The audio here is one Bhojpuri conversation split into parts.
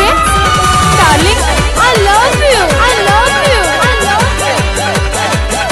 से darling I love you I love you I love you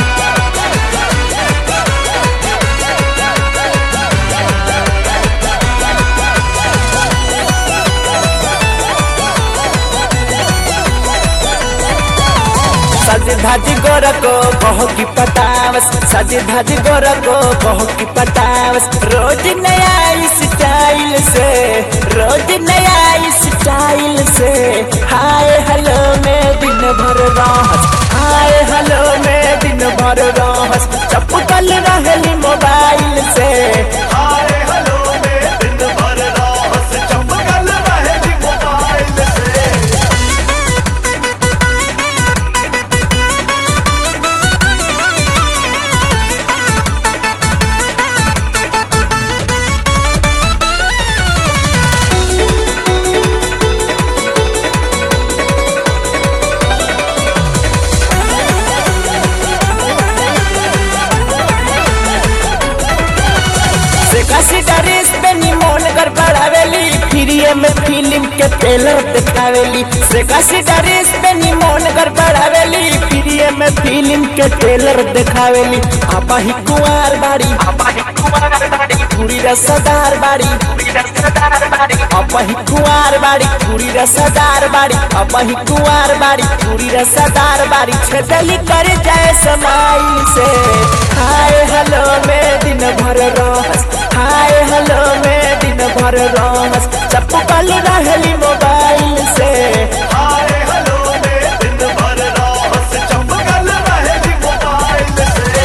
सज धज गोर को कहो की पटावस सज धज गोर को कहो की पटावस रोज नया स्टाइल से रोज नया स्टाइल से हाय हेलो में दिन भर रहस हाय हेलो में दिन भर रहस चपकल रहली मोबाइल से हाय हेलो में दिन भर रास चमकल रहेगी मोबाइल से से कसी ड्रेस पे निमोन कर बढ़ावेली फ्रीए में फिल्म के ट्रेलर दिखावेली से कसी ड्रेस पे निमोन कर बढ़ावेली फ्रीए में फिल्म के ट्रेलर दिखावेली आपा ही कुंवार बाड़ी आपा ही कुंवार बाड़ी पूरी रसदार बाड़ी आपा ही कुंवार बाड़ी पूरी रसदार बाड़ी आपा ही कुंवार बाड़ी पूरी रसदार बाड़ी छेदली कर जाए समाइल से हाय हेलो में दिन भर रहस हाय हेलो में दिन भर रहस चप्पल रहली मोबाइल से हाय हेलो में दिन भर रास चमकल रहेगी मोबाइल से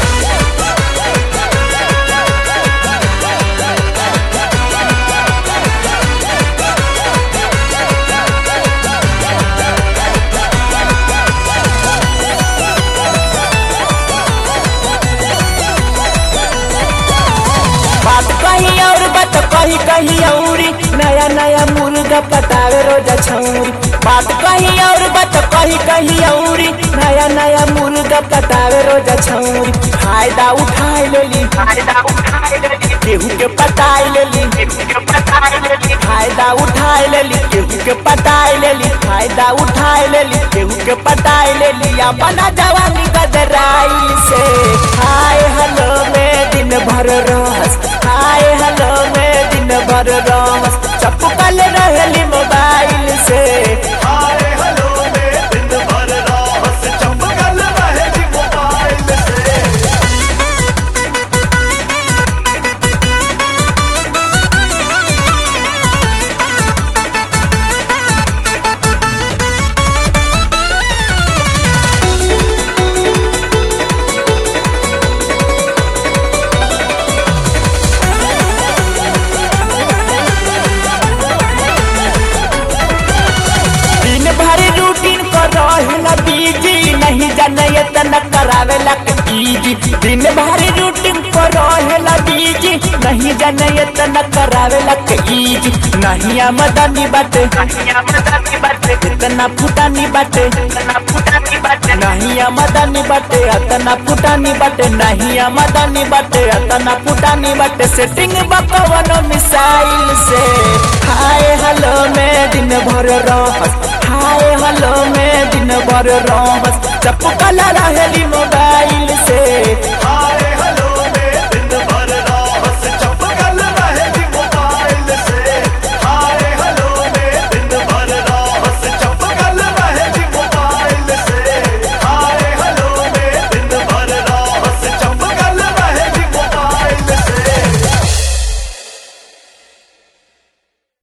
बात कही और बात कही कही औरी नया नया मुर्गा पटावे रोजा छौरी बात कही और बात कही कही औरी नया नया मुर्गा पटावे रोजा छौरी फायदा उठाए लेली फायदा उठाए लेली केहू के पटाई लेली फायदा उठाए लेली केहू के पटाई लेली फायदा उठाए लेली केहू के पटाई लेली अपना जवानी गदराइल से हाय हेलो में दिन भर रहस हाय हेलो में दिन भर रहस चपकल रहली मोबाइल से हाय हेलो में दिन भर रास चमकल रहेगी मोबाइल से दिन भर रूटीन कर रहेला बीजी नहीं जाने तना करावेला कीजी दिन भर रूटीन कर रहेला बीजी नहीं जाने तना करावेला कीजी नहीं आमदनी बाटे इतना फुटानी बाटे नहीं आमदनी बाटे अतना फुटानी बाटे नहीं आमदनी बाटे अतना फुटानी बाटे सेटिंग बकवनो मिसाइल से हाय हेलो में दिन भर रहस हाय हेलो में दिन भर रहस चपकल रहेली मोबाइल